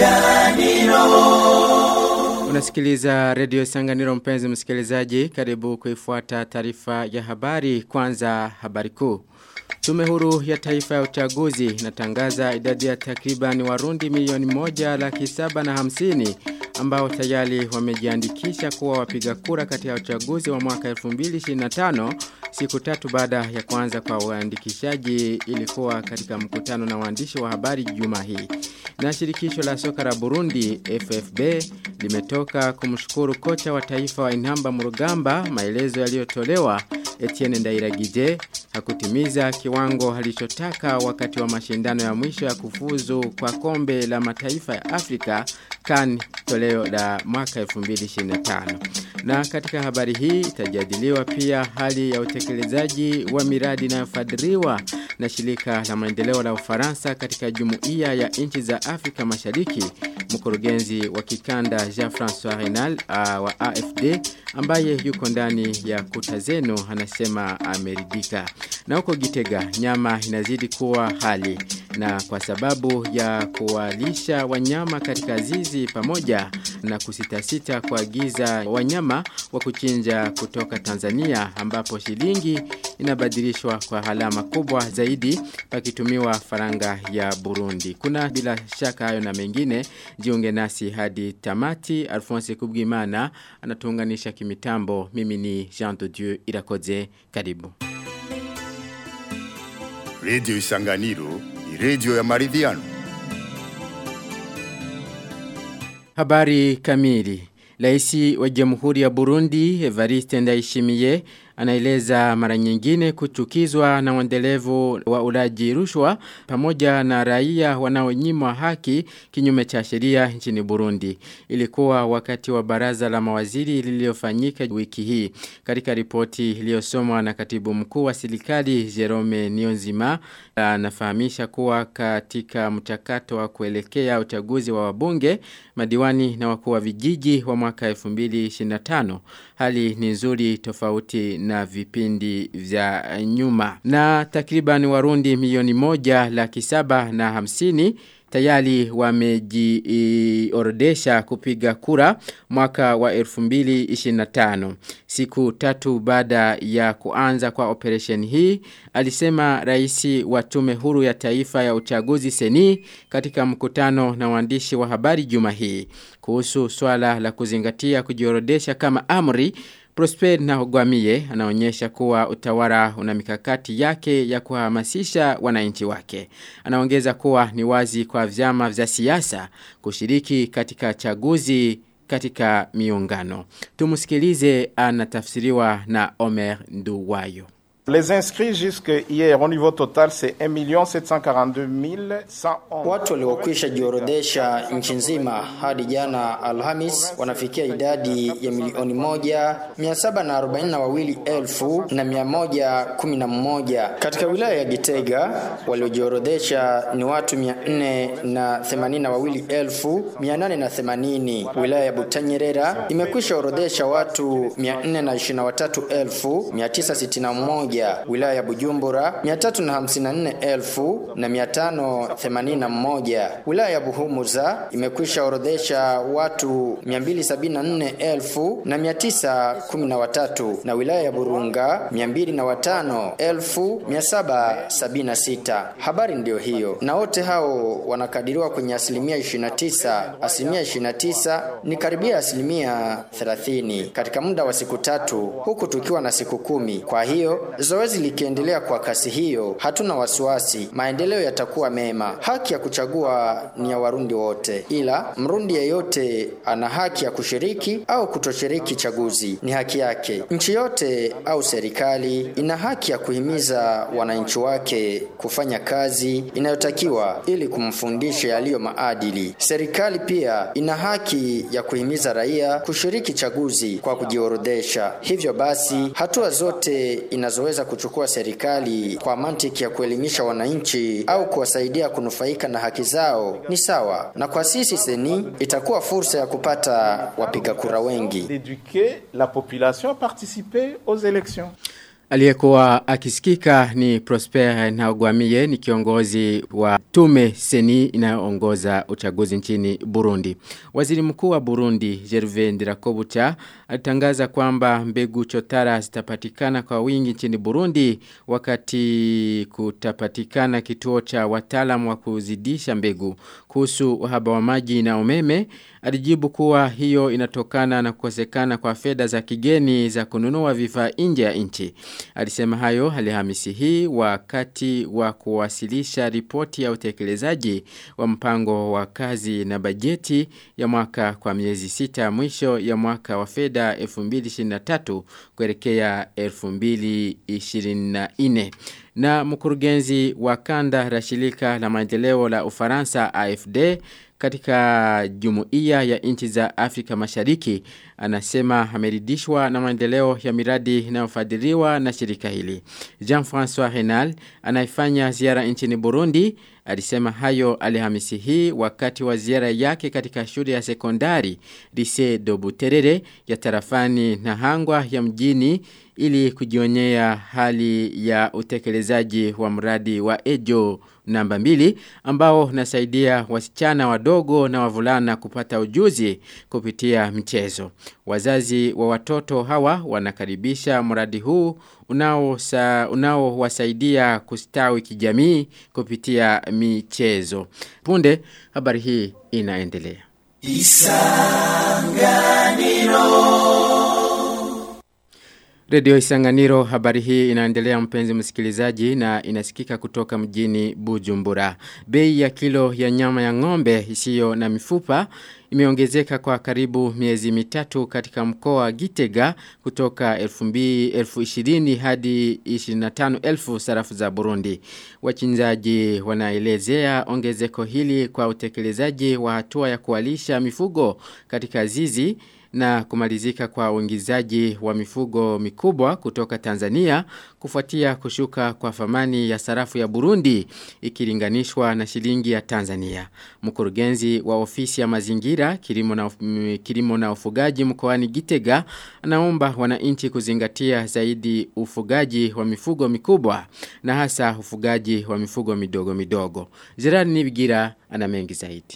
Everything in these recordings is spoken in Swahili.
Unasikiliza redio Sanganiro mpenzi msikilizaji karibu kuifuata taarifa ya habari kwanza habari kuu. Tume huru ya taifa ya uchaguzi inatangaza idadi ya takriban warundi milioni moja laki saba na hamsini ambao tayari wamejiandikisha kuwa wapiga kura katika uchaguzi wa mwaka 2025 siku tatu baada ya kuanza kwa uandikishaji ilikuwa katika mkutano na waandishi wa habari juma hii. Na shirikisho la soka la Burundi FFB limetoka kumshukuru kocha wa taifa wa Inhamba Murugamba maelezo yaliyotolewa Etienne Ndairagije hakutimiza kiwango alichotaka wakati wa mashindano ya mwisho ya kufuzu kwa kombe la mataifa ya Afrika kan toleo la mwaka 2025. Na katika habari hii itajadiliwa pia hali ya utekelezaji wa miradi inayofadhiliwa na shirika la maendeleo la Ufaransa katika jumuiya ya nchi za Afrika Mashariki. Mkurugenzi wa kikanda Jean-François Renal uh, wa AFD ambaye yuko ndani ya kuta zenu anasema ameridhika. Na huko Gitega nyama inazidi kuwa hali na kwa sababu ya kuwalisha wanyama katika zizi pamoja na kusitasita kuagiza wanyama wa kuchinja kutoka Tanzania ambapo shilingi inabadilishwa kwa halama kubwa zaidi pakitumiwa faranga ya Burundi. Kuna bila shaka hayo na mengine jiunge nasi hadi tamati Alphonse Kubwimana anatuunganisha kimitambo mimi ni Jean de Dieu Irakoze karibu. Radio Isanganiro ni radio ya maridhiano. Habari kamili. Raisi wa Jamhuri ya Burundi Evariste Ndayishimiye anaeleza mara nyingine kuchukizwa na uendelevu wa ulaji rushwa pamoja na raia wanaonyimwa haki kinyume cha sheria nchini Burundi. Ilikuwa wakati wa baraza la mawaziri lililofanyika wiki hii. Katika ripoti iliyosomwa na katibu mkuu wa serikali Jerome Nionzima anafahamisha kuwa katika mchakato wa kuelekea uchaguzi wa wabunge, madiwani na wakuu wa vijiji wa mwaka 2025 hali ni nzuri tofauti na vipindi vya nyuma. Na takriban warundi milioni moja laki saba na hamsini tayari wamejiorodesha kupiga kura mwaka wa 2025. Siku tatu baada ya kuanza kwa operation hii, alisema raisi wa tume huru ya taifa ya uchaguzi seni katika mkutano na waandishi wa habari juma hii. Kuhusu swala la kuzingatia kujiorodesha kama amri, Prosper na Ogwamie anaonyesha kuwa utawala una mikakati yake ya kuhamasisha wananchi wake. Anaongeza kuwa ni wazi kwa vyama vya siasa kushiriki katika chaguzi katika miungano. Tumusikilize anatafsiriwa na Omer Nduwayo. Les inscrits jusque hier au niveau total c'est 1 742 111. Watu waliokwisha jiorodesha nchi nzima hadi jana Alhamis wanafikia idadi ya milioni moja mia saba na arobaini na wawili elfu na mia moja kumi na mmoja. Katika wilaya ya Gitega waliojiorodesha ni watu mia nne na themanini na wawili elfu mia nane na themanini. Wilaya ya Butanyerera imekwisha orodesha watu mia nne na ishirini na watatu elfu mia tisa sitini na moja wilaya ya Bujumbura 354,581 wilaya ya Buhumuza imekwisha orodhesha watu 274,913 na wilaya ya Burunga 205,776 habari ndiyo hiyo na wote hao wanakadiriwa kwenye asilimia 29 asilimia 29 ni karibia asilimia 30 katika muda wa siku tatu huku tukiwa na siku kumi kwa hiyo Zoezi likiendelea kwa kasi hiyo, hatuna wasiwasi, maendeleo yatakuwa mema. Haki ya kuchagua ni ya Warundi wote, ila Mrundi yeyote ana haki ya kushiriki au kutoshiriki chaguzi, ni haki yake. Nchi yote au serikali ina haki ya kuhimiza wananchi wake kufanya kazi inayotakiwa ili kumfundisha yaliyo maadili. Serikali pia ina haki ya kuhimiza raia kushiriki chaguzi kwa kujiorodesha. Hivyo basi, hatua zote inazoweza kuchukua serikali kwa mantiki ya kuelimisha wananchi au kuwasaidia kunufaika na haki zao ni sawa, na kwa sisi seni itakuwa fursa ya kupata wapiga kura wengi. D'éduquer la population à participer aux élections. Aliyekuwa akisikika ni Prosper Ntagwamiye ni kiongozi wa tume seni inayoongoza uchaguzi nchini Burundi. Waziri mkuu wa Burundi Gervais Ndirakobucha alitangaza kwamba mbegu chotara zitapatikana kwa wingi nchini Burundi wakati kutapatikana kituo cha wataalamu wa kuzidisha mbegu kuhusu uhaba wa maji na umeme alijibu kuwa hiyo inatokana na kukosekana kwa fedha za kigeni za kununua vifaa nje ya nchi. Alisema hayo Alhamisi hii wakati wa kuwasilisha ripoti ya utekelezaji wa mpango wa kazi na bajeti ya mwaka kwa miezi sita mwisho ya mwaka wa fedha 2023 kuelekea 2024 na mkurugenzi wa kanda la shirika la maendeleo la Ufaransa AFD katika jumuiya ya nchi za Afrika Mashariki anasema ameridishwa na maendeleo ya miradi inayofadhiliwa na shirika hili. Jean-François Renal anaifanya ziara nchini Burundi alisema hayo Alhamisi hii wakati wa ziara yake katika shule ya sekondari Lycée de Buterere ya tarafani na hangwa ya mjini ili kujionyea hali ya utekelezaji wa mradi wa Ejo namba mbili ambao unasaidia wasichana wadogo na wavulana kupata ujuzi kupitia mchezo. Wazazi wa watoto hawa wanakaribisha mradi huu unaowasaidia unao wasaidia kustawi kijamii kupitia michezo. Punde habari hii inaendelea. Radio Isanganiro habari hii inaendelea mpenzi msikilizaji na inasikika kutoka mjini Bujumbura. Bei ya kilo ya nyama ya ng'ombe isiyo na mifupa imeongezeka kwa karibu miezi mitatu katika mkoa wa Gitega kutoka 2020 hadi 25,000 sarafu za Burundi. Wachinjaji wanaelezea ongezeko hili kwa utekelezaji wa hatua ya kualisha mifugo katika zizi na kumalizika kwa uingizaji wa mifugo mikubwa kutoka Tanzania kufuatia kushuka kwa thamani ya sarafu ya Burundi ikilinganishwa na shilingi ya Tanzania. Mkurugenzi wa ofisi ya mazingira kilimo na, kilimo na ufugaji mkoani Gitega anaomba wananchi kuzingatia zaidi ufugaji wa mifugo mikubwa na hasa ufugaji wa mifugo midogo midogo. Gerard Nibigira ana mengi zaidi.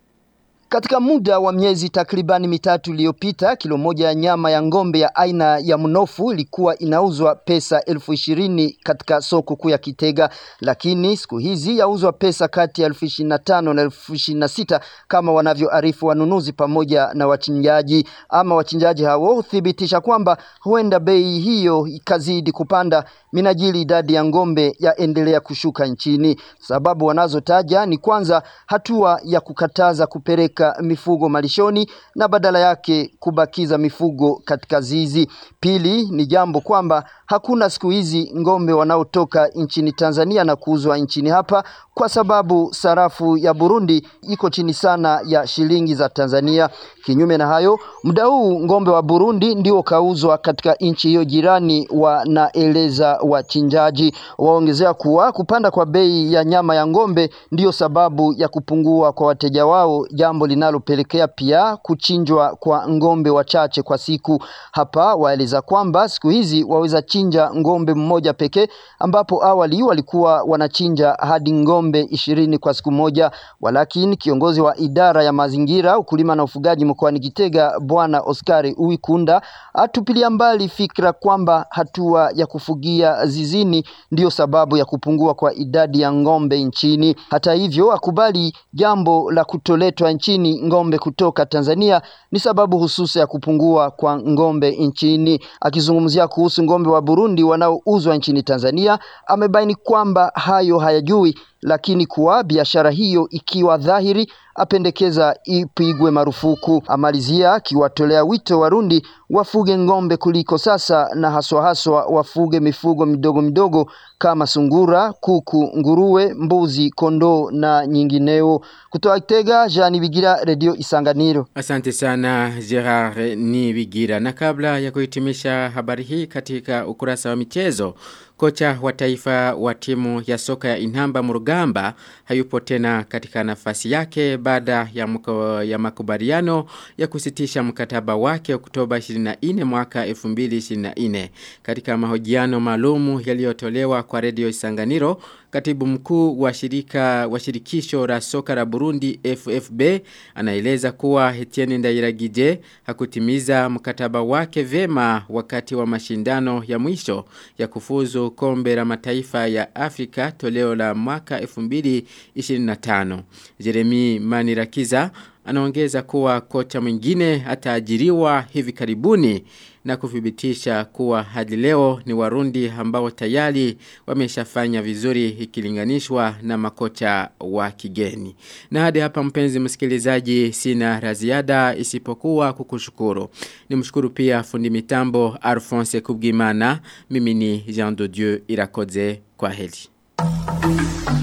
Katika muda wa miezi takribani mitatu iliyopita, kilo moja ya nyama ya ngombe ya aina ya mnofu ilikuwa inauzwa pesa elfu ishirini katika soko kuu ya Kitega, lakini siku hizi yauzwa pesa kati ya elfu ishirini na tano na elfu ishirini na sita kama wanavyoarifu wanunuzi pamoja na wachinjaji. Ama wachinjaji hao huthibitisha kwamba huenda bei hiyo ikazidi kupanda minajili idadi ya ngombe yaendelea kushuka nchini. Sababu wanazotaja ni kwanza hatua ya kukataza kupeleka mifugo malishoni na badala yake kubakiza mifugo katika zizi. Pili ni jambo kwamba hakuna siku hizi ngombe wanaotoka nchini Tanzania na kuuzwa nchini hapa kwa sababu sarafu ya Burundi iko chini sana ya shilingi za Tanzania. Kinyume na hayo, muda huu ngombe wa Burundi ndio kauzwa katika nchi hiyo jirani, wanaeleza wachinjaji. Waongezea kuwa kupanda kwa bei ya nyama ya ngombe ndiyo sababu ya kupungua kwa wateja wao, jambo linalopelekea pia kuchinjwa kwa ngombe wachache kwa siku. Hapa waeleza kwamba siku hizi waweza chinja ngombe mmoja pekee, ambapo awali walikuwa wanachinja hadi ngombe ishirini kwa siku moja. Walakini kiongozi wa idara ya mazingira, ukulima na ufugaji mkoani Gitega, Bwana Oscar Uwikunda atupilia mbali fikra kwamba hatua ya kufugia zizini ndiyo sababu ya kupungua kwa idadi ya ngombe nchini. Hata hivyo, akubali jambo la kutoletwa nchini ngombe kutoka Tanzania ni sababu hususa ya kupungua kwa ngombe nchini. Akizungumzia kuhusu ngombe wa Burundi wanaouzwa nchini Tanzania, amebaini kwamba hayo hayajui, lakini kuwa biashara hiyo ikiwa dhahiri apendekeza ipigwe marufuku. Amalizia akiwatolea wito Warundi wafuge ngombe kuliko sasa, na haswa haswa wafuge mifugo midogo midogo kama sungura, kuku, nguruwe, mbuzi, kondoo na nyingineo. Kutoka Kitega, Jean Bigira, Radio Isanganiro. Asante sana Gerard Nibigira. Na kabla ya kuhitimisha habari hii katika ukurasa wa michezo, kocha wa taifa wa timu ya soka ya Inhamba Murugamba hayupo tena katika nafasi yake baada ya, mko, ya makubaliano ya kusitisha mkataba wake Oktoba 24 mwaka 2024. Katika mahojiano maalumu yaliyotolewa kwa redio Isanganiro, katibu mkuu wa shirika wa shirikisho la soka la Burundi FFB anaeleza kuwa Etienne Ndairagije hakutimiza mkataba wake vema wakati wa mashindano ya mwisho ya kufuzu kombe la mataifa ya Afrika toleo la mwaka 2025. Jeremy Manirakiza anaongeza kuwa kocha mwingine ataajiriwa hivi karibuni na kuthibitisha kuwa hadi leo ni warundi ambao tayari wameshafanya vizuri ikilinganishwa na makocha wa kigeni. Na hadi hapa mpenzi msikilizaji sina raziada isipokuwa kukushukuru. Nimshukuru pia fundi mitambo Alphonse Kubgimana, mimi ni Jean de Dieu Irakoze kwa heli.